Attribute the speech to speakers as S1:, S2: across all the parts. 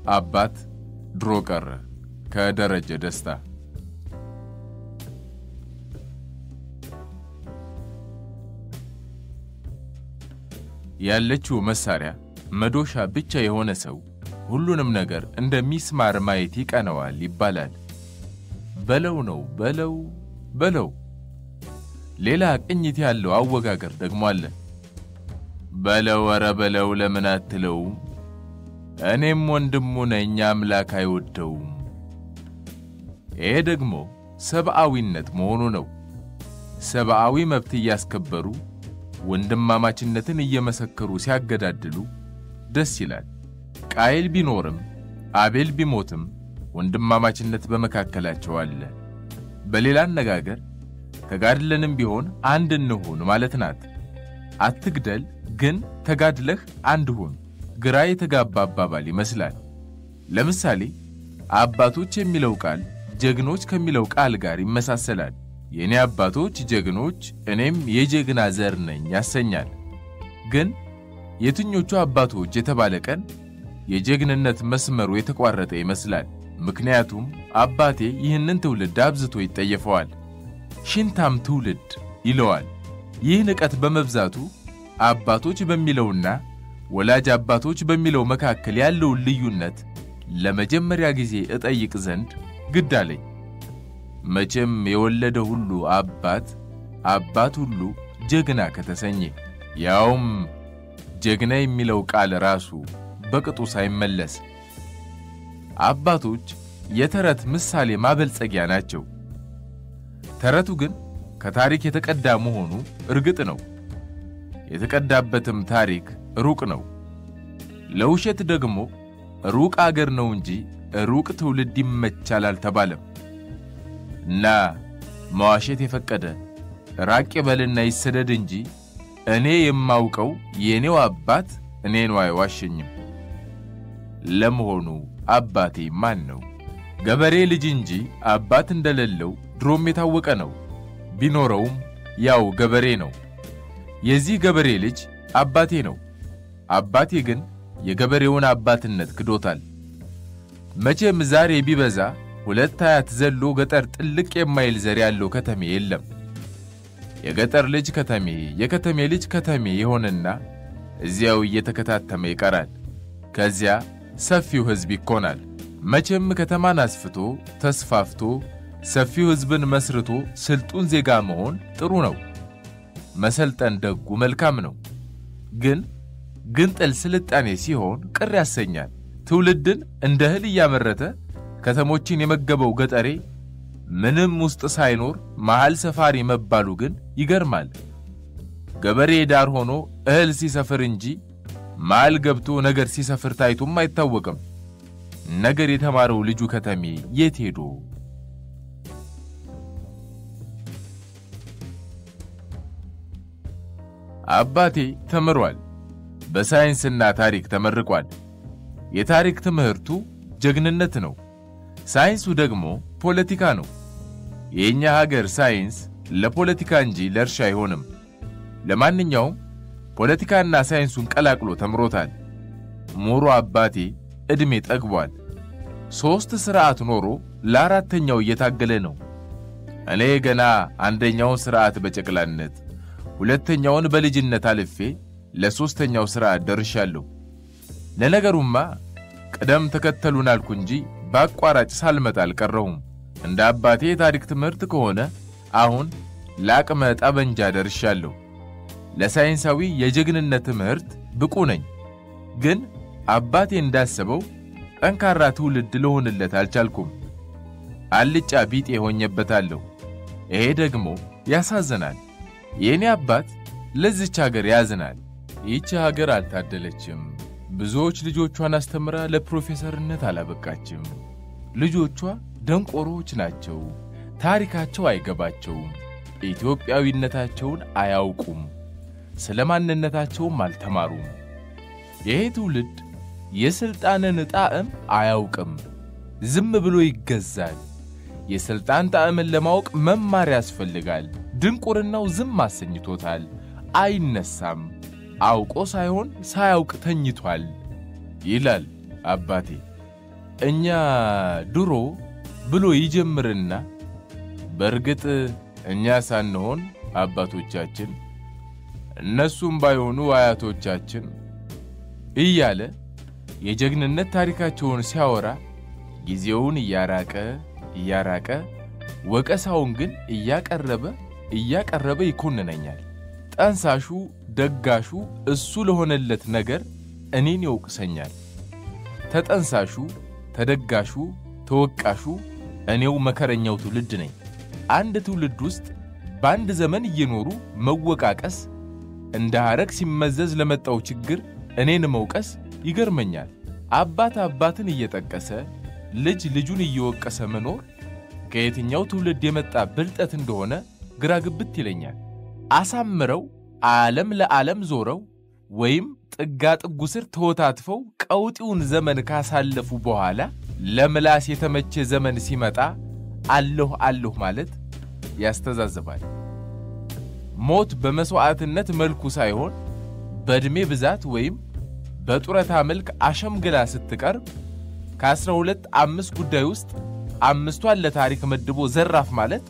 S1: አባት ድሮ ቀረ ከደረጀ ደስታ። ያለችው መሳሪያ መዶሻ ብቻ የሆነ ሰው ሁሉንም ነገር እንደ ሚስማር ማየት ይቀነዋል ይባላል። በለው ነው በለው በለው። ሌላ ቅኝት ያለው አወጋገር ደግሞ አለ። በለው ኧረ በለው ለምን አትለውም? እኔም ወንድሙ ነኝ አምላክ አይወደውም። ይሄ ደግሞ ሰብአዊነት መሆኑ ነው። ሰብአዊ መብት እያስከበሩ ወንድማማችነትን እየመሰከሩ ሲያገዳድሉ ደስ ይላል። ቃየል ቢኖርም አቤል ቢሞትም ወንድማማችነት በመካከላቸው አለ። በሌላ አነጋገር ተጋድለንም ቢሆን አንድ እንሁን ማለት ናት። አትግደል፣ ግን ተጋድለህ አንድ ሁን። ግራ የተጋባ አባባል ይመስላል። ለምሳሌ አባቶች የሚለው ቃል ጀግኖች ከሚለው ቃል ጋር ይመሳሰላል። የእኔ አባቶች ጀግኖች፣ እኔም የጀግና ዘር ነኝ ያሰኛል። ግን የትኞቹ አባቶች የተባለ ቀን የጀግንነት መስመሩ የተቋረጠ ይመስላል። ምክንያቱም አባቴ ይህንን ትውልድ አብዝቶ ይጠየፈዋል። ሽንታም ትውልድ ይለዋል። ይህ ንቀት በመብዛቱ አባቶች በሚለውና ወላጅ አባቶች በሚለው መካከል ያለውን ልዩነት ለመጀመሪያ ጊዜ እጠይቅ ዘንድ ግድ አለኝ። መቼም የወለደ ሁሉ አባት፣ አባት ሁሉ ጀግና ከተሰኘ ያውም ጀግና የሚለው ቃል ራሱ በቅጡ ሳይመለስ አባቶች የተረት ምሳሌ ማበልጸጊያ ናቸው። ተረቱ ግን ከታሪክ የተቀዳ መሆኑ እርግጥ ነው። የተቀዳበትም ታሪክ ሩቅ ነው። ለውሸት ደግሞ ሩቅ አገር ነው እንጂ ሩቅ ትውልድ ይመቻል አልተባለም። እና መዋሸት የፈቀደ ራቅ በልና ይሰደድ እንጂ እኔ የማውቀው የእኔው አባት እኔን አይዋሸኝም። ለመሆኑ አባቴ ማን ነው? ገበሬ ልጅ እንጂ አባት እንደሌለው ድሮም የታወቀ ነው። ቢኖረውም ያው ገበሬ ነው። የዚህ ገበሬ ልጅ አባቴ ነው። አባቴ ግን የገበሬውን አባትነት ክዶታል። መቼም ዛሬ ቢበዛ ሁለት አያት ዘሎ ገጠር ጥልቅ የማይል ዘር ያለው ከተሜ የለም። የገጠር ልጅ ከተሜ፣ የከተሜ ልጅ ከተሜ የሆነና እዚያው እየተከታተመ ይቀራል። ከዚያ ሰፊው ሕዝብ ይኮናል። መቼም ከተማን አስፍቶ ተስፋፍቶ ሰፊው ሕዝብን መስርቶ ስልጡን ዜጋ መሆን ጥሩ ነው። መሰልጠን ደጉ መልካም ነው። ግን ግንጥል ስልጣኔ ሲሆን ቅር ያሰኛል። ትውልድን እንደ እህል እያመረተ ከተሞችን የመገበው ገጠሬ ምንም ውስጥ ሳይኖር መሃል ሰፋሪ መባሉ ግን ይገርማል። ገበሬ ዳር ሆኖ እህል ሲሰፍር እንጂ መሃል ገብቶ ነገር ሲሰፍር ታይቶም አይታወቅም። ነገር የተማረው ልጁ ከተሜ የት ሄዶ? አባቴ ተምሯል። በሳይንስና ታሪክ ተመርቋል። የታሪክ ትምህርቱ ጀግንነት ነው። ሳይንሱ ደግሞ ፖለቲካ ነው። የእኛ ሀገር ሳይንስ ለፖለቲካ እንጂ ለእርሻ አይሆንም። ለማንኛውም ፖለቲካና ሳይንሱን ቀላቅሎ ተምሮታል። ሙሮ አባቴ ዕድሜ ጠግቧል። ሦስት ሥርዓት ኖሮ ለአራተኛው እየታገለ ነው። እኔ ገና አንደኛውን ሥርዓት በጨቅላነት ሁለተኛውን በልጅነት አልፌ ለሦስተኛው ሥርዓት ደርሻለሁ። ለነገሩማ ቅደም ተከተሉን አልኩ እንጂ በአቋራጭ ሳልመጣ አልቀረሁም። እንደ አባቴ የታሪክ ትምህርት ከሆነ አሁን ለአቅመ ጠበንጃ ደርሻለሁ። ለሳይንሳዊ የጀግንነት ትምህርት ብቁ ነኝ። ግን አባቴ እንዳሰበው ጠንካራ ትውልድ ልሆንለት አልቻልኩም። አልጫ ቢጤ ሆኜበታለሁ። ይሄ ደግሞ ያሳዝናል። የእኔ አባት ለዚች ሀገር ያዝናል። ይህች ሀገር አልታደለችም። ብዙዎች ልጆቿን አስተምራ ለፕሮፌሰርነት አላበቃችም። ልጆቿ ደንቆሮዎች ናቸው። ታሪካቸው አይገባቸውም። ኢትዮጵያዊነታቸውን አያውቁም። ስለ ማንነታቸውም አልተማሩም። ይሄ ትውልድ የሥልጣንን ጣዕም አያውቅም። ዝም ብሎ ይገዛል። የሥልጣን ጣዕምን ለማወቅ መማር ያስፈልጋል። ድንቁርናው ዝም አሰኝቶታል። አይነሳም። አውቆ ሳይሆን ሳያውቅ ተኝቷል ይላል አባቴ። እኛ ድሮ ብሎ ይጀምርና በእርግጥ እኛ ሳንሆን አባቶቻችን እነሱም ባይሆኑ አያቶቻችን እያለ የጀግንነት ታሪካቸውን ሲያወራ ጊዜውን እያራቀ እያራቀ ወቀሳውን ግን እያቀረበ እያቀረበ ይኮንነኛል። ጠንሳሹ ደጋሹ እሱ ለሆነለት ነገር እኔን ይወቅሰኛል። ተጠንሳሹ ተደጋሹ ተወቃሹ እኔው መከረኛው ትውልድ ነኝ። አንድ ትውልድ ውስጥ በአንድ ዘመን እየኖሩ መወቃቀስ እንደ ሐረግ ሲመዘዝ ለመጣው ችግር እኔን መውቀስ ይገርመኛል። አባት አባትን እየጠቀሰ ልጅ ልጁን እየወቀሰ መኖር ከየትኛው ትውልድ የመጣ ብልጠት እንደሆነ ግራ ግብት ይለኛል። አሳምረው ዓለም ለዓለም ዞረው ወይም ጥጋ ጥጉ ስር ተወታትፈው ቀውጢውን ዘመን ካሳለፉ በኋላ ለምላስ የተመቸ ዘመን ሲመጣ አለሁ አለሁ ማለት ያስተዛዝባል። ሞት በመሥዋዕትነት መልኩ ሳይሆን በዕድሜ ብዛት ወይም በጡረታ መልክ አሸምግላ ስትቀርብ ከአስራ ሁለት አምስት ጉዳይ ውስጥ አምስቷን ለታሪክ መድቦ ዘራፍ ማለት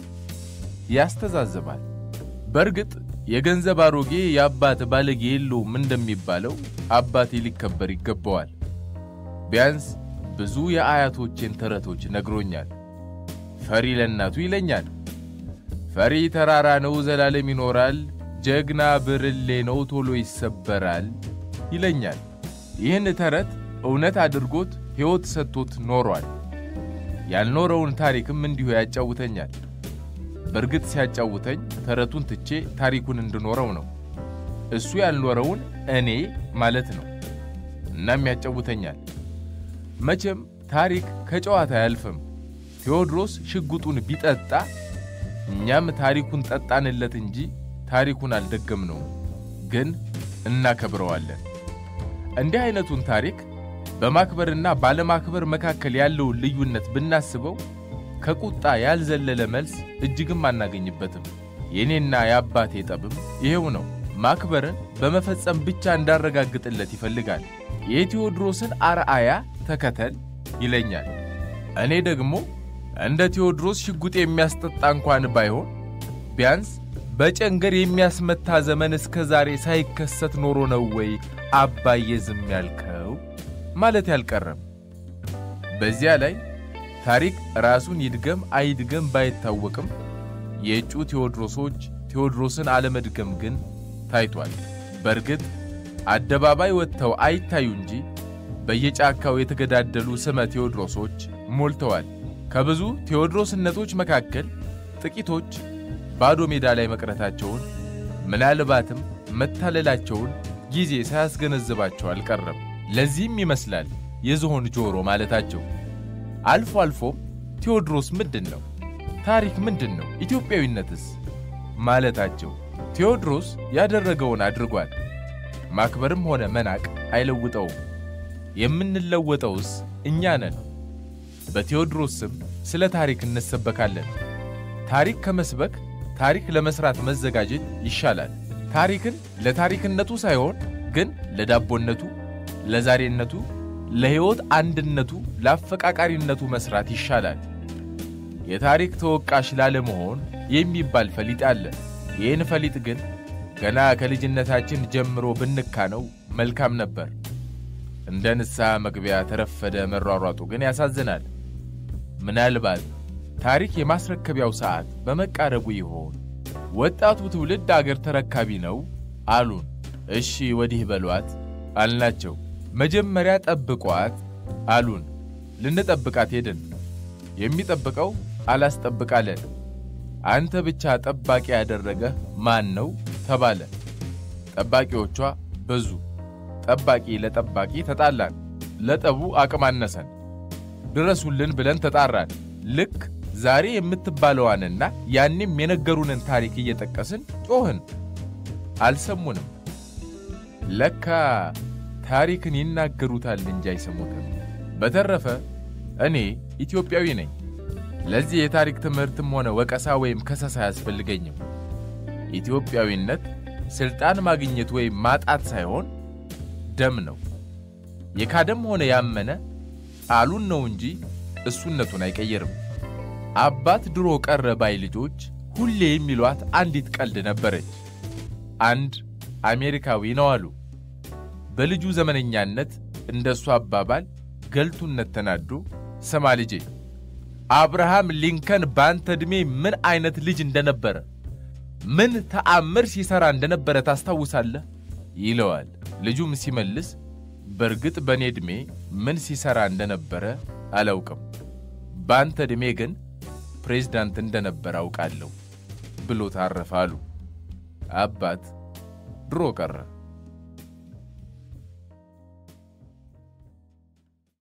S1: ያስተዛዝባል። በእርግጥ የገንዘብ አሮጌ የአባት ባለጌ የለውም እንደሚባለው አባቴ ሊከበር ይገባዋል። ቢያንስ ብዙ የአያቶቼን ተረቶች ነግሮኛል። ፈሪ ለእናቱ ይለኛል። ፈሪ ተራራ ነው ዘላለም ይኖራል፣ ጀግና ብርሌ ነው ቶሎ ይሰበራል ይለኛል። ይህን ተረት እውነት አድርጎት ሕይወት ሰጥቶት ኖሯል። ያልኖረውን ታሪክም እንዲሁ ያጫውተኛል። በእርግጥ ሲያጫውተኝ ተረቱን ትቼ ታሪኩን እንድኖረው ነው። እሱ ያልኖረውን እኔ ማለት ነው። እናም ያጫውተኛል። መቼም ታሪክ ከጨዋታ አያልፍም። ቴዎድሮስ ሽጉጡን ቢጠጣ እኛም ታሪኩን ጠጣንለት እንጂ ታሪኩን አልደገምነውም፣ ግን እናከብረዋለን። እንዲህ አይነቱን ታሪክ በማክበርና ባለማክበር መካከል ያለውን ልዩነት ብናስበው ከቁጣ ያልዘለለ መልስ እጅግም አናገኝበትም። የእኔና የአባቴ ጠብም ይሄው ነው። ማክበርን በመፈጸም ብቻ እንዳረጋግጥለት ይፈልጋል። የቴዎድሮስን አርአያ ተከተል ይለኛል። እኔ ደግሞ እንደ ቴዎድሮስ ሽጉጥ የሚያስጠጣ እንኳን ባይሆን ቢያንስ በጨንገር የሚያስመታ ዘመን እስከ ዛሬ ሳይከሰት ኖሮ ነው ወይ አባዬ ዝም ያልከው ማለት ያልቀረም። በዚያ ላይ ታሪክ ራሱን ይድገም አይድገም ባይታወቅም የእጩ ቴዎድሮሶች ቴዎድሮስን አለመድገም ግን ታይቷል። በእርግጥ አደባባይ ወጥተው አይታዩ እንጂ በየጫካው የተገዳደሉ ስመ ቴዎድሮሶች ሞልተዋል። ከብዙ ቴዎድሮስነቶች መካከል ጥቂቶች ባዶ ሜዳ ላይ መቅረታቸውን ምናልባትም መታለላቸውን ጊዜ ሳያስገነዝባቸው አልቀረም። ለዚህም ይመስላል የዝሆን ጆሮ ማለታቸው። አልፎ አልፎም ቴዎድሮስ ምንድን ነው? ታሪክ ምንድን ነው? ኢትዮጵያዊነትስ ማለታቸው። ቴዎድሮስ ያደረገውን አድርጓል። ማክበርም ሆነ መናቅ አይለውጠውም። የምንለወጠውስ እኛ ነን። በቴዎድሮስ ስም ስለ ታሪክ እንሰበካለን። ታሪክ ከመስበክ ታሪክ ለመስራት መዘጋጀት ይሻላል። ታሪክን ለታሪክነቱ ሳይሆን ግን ለዳቦነቱ፣ ለዛሬነቱ፣ ለሕይወት አንድነቱ፣ ለአፈቃቃሪነቱ መስራት ይሻላል። የታሪክ ተወቃሽ ላለመሆን የሚባል ፈሊጥ አለ። ይህን ፈሊጥ ግን ገና ከልጅነታችን ጀምሮ ብንካነው መልካም ነበር። እንደ ንስሐ መግቢያ ተረፈደ መሯሯጡ ግን ያሳዝናል። ምናልባት ታሪክ የማስረከቢያው ሰዓት በመቃረቡ ይሆን? ወጣቱ ትውልድ አገር ተረካቢ ነው አሉን። እሺ ወዲህ በሏት አልናቸው። መጀመሪያ ጠብቋት አሉን። ልንጠብቃት ሄድን። የሚጠብቀው አላስጠብቃለን። አንተ ብቻ ጠባቂ ያደረገህ ማን ነው ተባለ። ጠባቂዎቿ በዙ። ጠባቂ ለጠባቂ ተጣላን። ለጠቡ አቅም አነሰን። ድረሱልን ብለን ተጣራን። ልክ ዛሬ የምትባለዋንና ያኔም የነገሩንን ታሪክ እየጠቀስን ጮህን። አልሰሙንም። ለካ ታሪክን ይናገሩታል እንጂ አይሰሙትም። በተረፈ እኔ ኢትዮጵያዊ ነኝ። ለዚህ የታሪክ ትምህርትም ሆነ ወቀሳ ወይም ከሰሳ አያስፈልገኝም። ኢትዮጵያዊነት ስልጣን ማግኘት ወይም ማጣት ሳይሆን ደም ነው። የካደም ሆነ ያመነ ቃሉን ነው እንጂ እሱነቱን አይቀየርም። አባት ድሮ ቀረ ባይ ልጆች ሁሌ የሚሏት አንዲት ቀልድ ነበረች። አንድ አሜሪካዊ ነው አሉ። በልጁ ዘመነኛነት እንደ እሱ አባባል ገልቱነት ተናዶ ስማ ልጄ አብርሃም ሊንከን በአንተ ዕድሜ ምን አይነት ልጅ እንደነበረ ምን ተአምር ሲሠራ እንደነበረ ታስታውሳለህ? ይለዋል። ልጁም ሲመልስ በእርግጥ በእኔ ዕድሜ ምን ሲሠራ እንደነበረ አላውቅም፣ በአንተ ዕድሜ ግን ፕሬዝዳንት እንደነበረ አውቃለሁ ብሎ ታረፈ አሉ። አባት ድሮ ቀረ።